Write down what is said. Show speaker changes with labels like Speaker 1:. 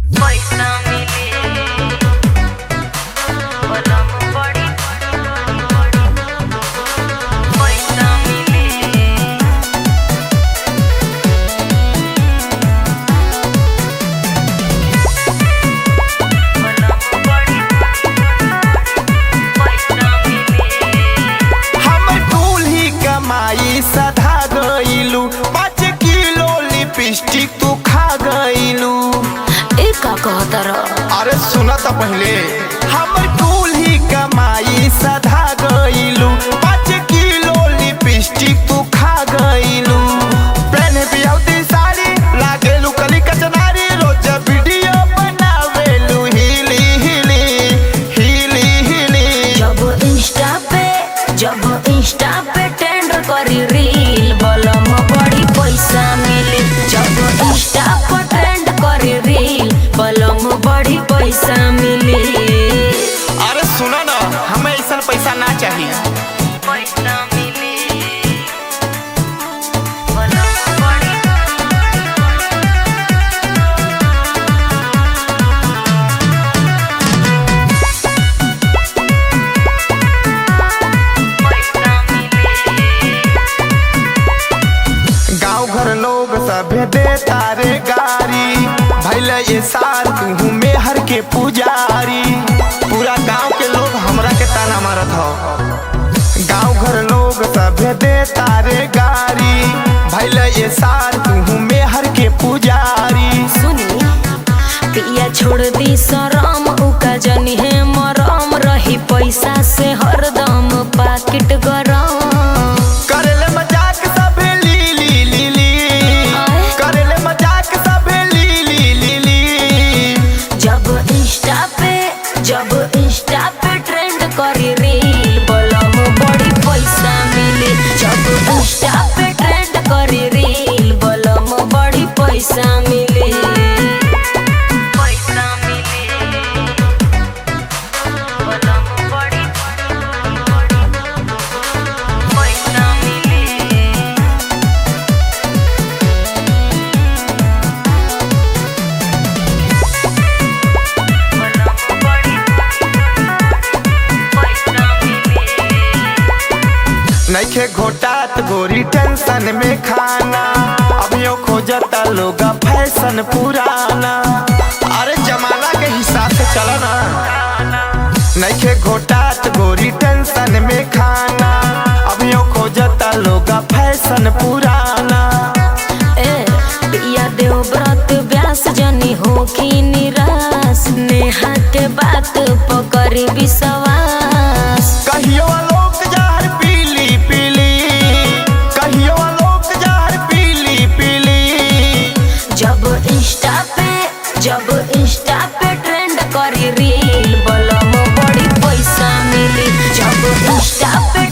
Speaker 1: पैसा मिले पलम बड़ी पैसा मिले पलम बड़ी पैसा मिले
Speaker 2: हमर कुल ही कमाई सधा गईलू पाँच किलो लिपस्टिक तू खा गईलू
Speaker 1: ए का कहता रह
Speaker 2: अरे सुना तो पहले हमर कुल ही कमाई सधा गईलू पाँच किलो लिपस्टिक तू खा गईलू पहने बियाउती साड़ी लागेलू कली कचनारी रोज वीडियो बनावेलू हिली हिली हिली हिली
Speaker 1: जब इंस्टा पे जब इंस्टा पे ट्रेंड करी रील बलम बड़ी पैसा मिले जब इंस्टा पर ट्रेंड करी रील बलम बड़ी पैसा मिले
Speaker 2: अरे सुनो ना हमें ऐसा पैसा ना चाहिए
Speaker 1: पैसा मिले बलम बड़ी पैसा मिले
Speaker 2: गांव घर लोग सभे दे तारे गारी भैले ये साल तू मेहर के पुजारी पूरा गांव के लोग हमरा के ताना मारत हो गांव घर लोग सभे दे तारे गारी भैले ये साल तू मेहर के पुजारी
Speaker 1: सुनी पिया छोड़ दी शरम उका जनी है मरम रही पैसा से हरदम पाकिट गरम
Speaker 2: करेले मजाक सभे ली ली ली ली करेले मजाक सभे ली ली ली ली
Speaker 1: जब इंस्टा पे जब इंस्टा पे ट्रेंड करी रील बलम बड़ी पैसा मिले जब इंस्टा पे ट्रेंड करी रील बलम बड़ी पैसा मिले पैसा मिले बलम बड़ी पैसा मिले
Speaker 2: नइखे घोटात गोरी टेंशन में खाना अभियो खोजता लोग फैशन पुराना अरे जमाना के हिसाब से चलो ना नइखे घोटात गोरी टेंशन में खाना अभियो खोजता लोग फैशन पुराना
Speaker 1: ए पिया देव व्रत व्यास जनी हो की निराश नेहा के बात पकड़ी विश्वास
Speaker 2: कहियो लोग जहर पीली पीली कहियो लोग जहर पीली पीली
Speaker 1: जब इंस्टा पे जब इंस्टा पे ट्रेंड करी रील बलम बड़ी पैसा मिली जब इंस्टा पे